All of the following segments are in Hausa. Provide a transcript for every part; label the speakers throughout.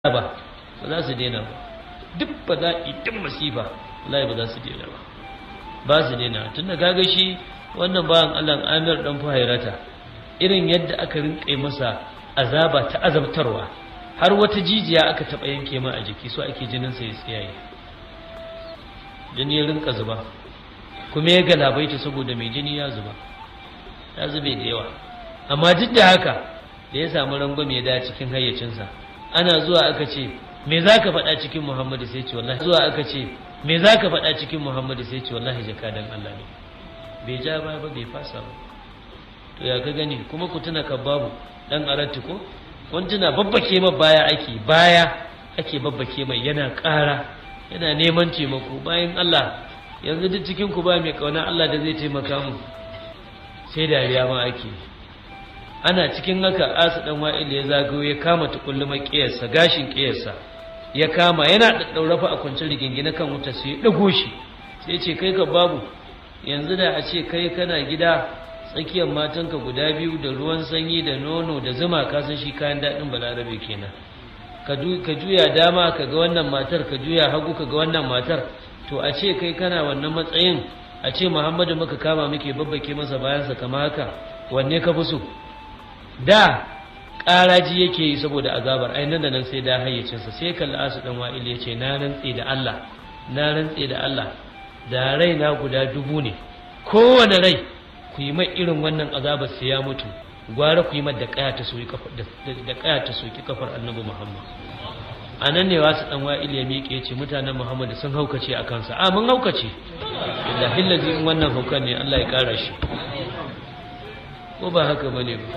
Speaker 1: ba ba za su daina ba duk ba za duk masifa wallahi ba za su daina ba ba su daina tun da gaga shi wannan bayan Allah Amir dan Fuhairata irin yadda aka rinƙe masa azaba ta azabtarwa har wata jijiya aka taɓa yanke ma a jiki so ake jinin sa ya tsiyaye jini ya rinka zuba kuma ya galabaita saboda mai jini ya zuba ya zube da yawa amma duk da haka da ya samu rangwame ya da cikin hayyacinsa ana zuwa aka ce me za ka faɗa cikin muhammadu sai ce wallahi zuwa aka ce me za ka faɗa cikin muhammadu sai ce wallahi jakadan allah ne bai ja ba ba bai fasa ba to ya ka gani kuma ku tuna babu dan aratti ko kun tuna babbake ma baya ake baya ake babbake mai yana ƙara yana neman taimako bayan allah yanzu duk cikin ku ba mai kauna allah da zai taimaka mu sai dariya ma ake ana cikin haka asu dan wa'il ya zagayo ya kama tukulluma kiyarsa gashin kiyarsa ya kama yana daddaura fa a kwancin rigingine kan wuta sai ya dago shi sai ce kai ka babu yanzu da a ce kai kana gida tsakiyar matanka guda biyu da ruwan sanyi da nono da zuma ka san shi kayan daɗin balarabe kenan ka juya dama ka ga wannan matar ka juya hagu ka ga wannan matar to a ce kai kana wannan matsayin a ce muhammadu muka kama muke babbake masa bayansa kama haka wanne ka fi so da ƙaraji yake yi saboda azabar ai nan da nan sai da hayyacinsa sai kalli asu dan wa'il ya ce na rantse da Allah na rantse da Allah da rai na guda dubu ne kowane rai ku yi mai irin wannan azabar sai ya mutu gwara ku yi mai da kaya ta soki kafar da kaya ta soki kafar annabi Muhammad a nan ne wasu dan wa'il ya miƙe ya ce mutanen Muhammad sun haukace a kansa a mun haukace billahi lazi in wannan haukan ne Allah ya kara shi ko ba haka bane ba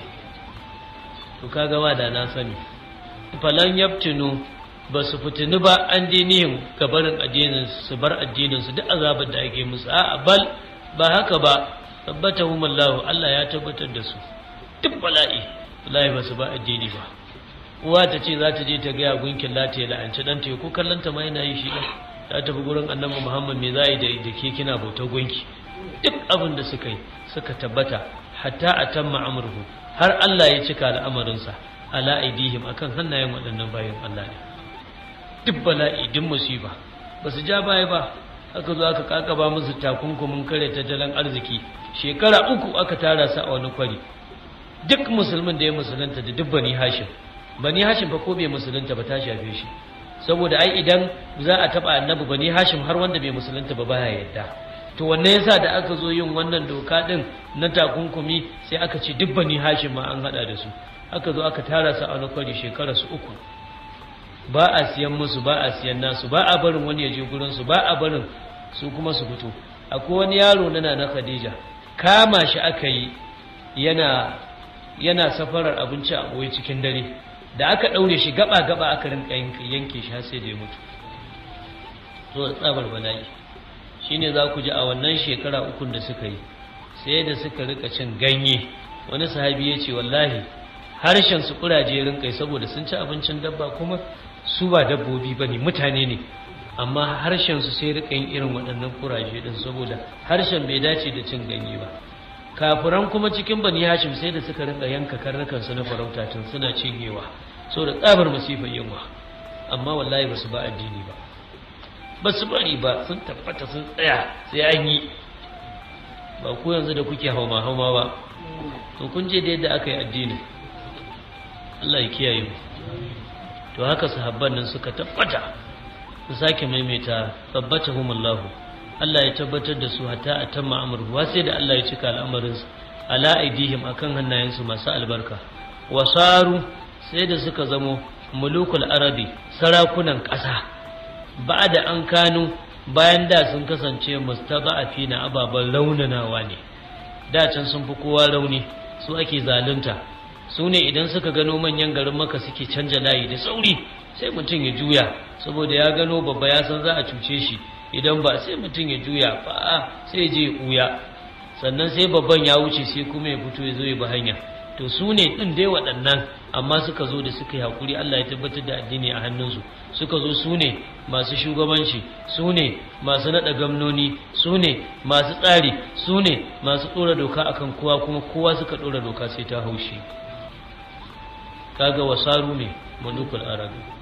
Speaker 1: to kaga wa da na sani falan yaftinu ba su fitini ba an dinihim ga barin addinin su bar addinin su duk azabar da ake musu a bal ba haka ba tabbatahum Allah Allah ya tabbatar da su duk bala'i wallahi ba su ba addini ba uwa ta ce za ta je ta ga gunkin lati ya la'anci dan ta ko kallon ta ma yana yi shi ta tafi gurin annabi Muhammad me za yi da ke kina bautar gunki duk abin da suka yi suka tabbata hatta atamma amruhu har Allah ya cika al'amarinsa ala aidihim akan hannayen waɗannan bayan Allah ne duk bala'i duk musiba ba su ja baya ba aka zo aka kakaba musu takunkumin kare tattalin arziki shekara uku aka tara su a wani kwari duk musulmin da ya musulunta da duk bani hashim bani hashim fa ko bai musulunta ba ta shafe shi saboda ai idan za a taba annabi bani hashim har wanda bai musulunta ba baya yadda to wanne yasa da aka zo yin wannan doka din na takunkumi sai aka ce duk bani hashim ma an hada da su aka zo aka tara su a wani kwari shekara su uku ba a siyan musu ba a siyan nasu ba a barin wani ya je gurin su ba a barin su kuma su fito akwai wani yaro na na Khadija kama shi aka yi yana yana safarar abinci a boye cikin dare da aka daure shi gaba gaba aka rinka yanke shi har sai da ya mutu to tsabar bala'i shine za ku ji a wannan shekara ukun da suka yi sai da suka rika cin ganye wani sahabi ya ce wallahi harshen su kuraje rinkai saboda sun ci abincin dabba kuma su ba dabbobi ba ne mutane ne amma harshen su sai rika yin irin waɗannan kuraje din saboda harshen bai dace da cin ganye ba kafiran kuma cikin bani hashim sai da suka rinka yanka karnukan su na farauta tun suna cinyewa saboda tsabar masifar yunwa amma wallahi ba su ba addini ba ba su bari ba sun tabbata sun tsaya sai an yi ba ku yanzu da kuke hauma hauma ba to kun je da yadda aka yi addini Allah ya kiyaye mu to haka sahabban nan suka tabbata su sake maimaita tabbatahum Allah Allah ya tabbatar da su hatta atamma amruhu sai da Allah ya cika al'amarin su ala aidihim akan hannayensu masu albarka wasaru sai da suka zamo mulukul arabi sarakunan ƙasa ba da an kanu bayan da sun kasance mustada'afi na ababen raunanawa ne da can sun fi kowa rauni su ake zalunta su ne idan suka gano manyan garin maka suke canja layi da sauri sai mutum ya juya saboda ya gano babba ya san za a cuce shi idan ba sai mutum ya juya ba sai je ya sannan sai babban ya wuce sai kuma ya fito ya zo ya bi hanya to su ne ɗin dai waɗannan amma suka zo da suka yi haƙuri Allah ya tabbatar da addini a hannunsu suka zo su ne masu shugabanci su ne masu naɗa gamnoni su ne masu tsari su ne masu ɗora doka akan kowa kuma kowa suka ɗora doka sai ta haushi kaga wasaru ne mulukul arabi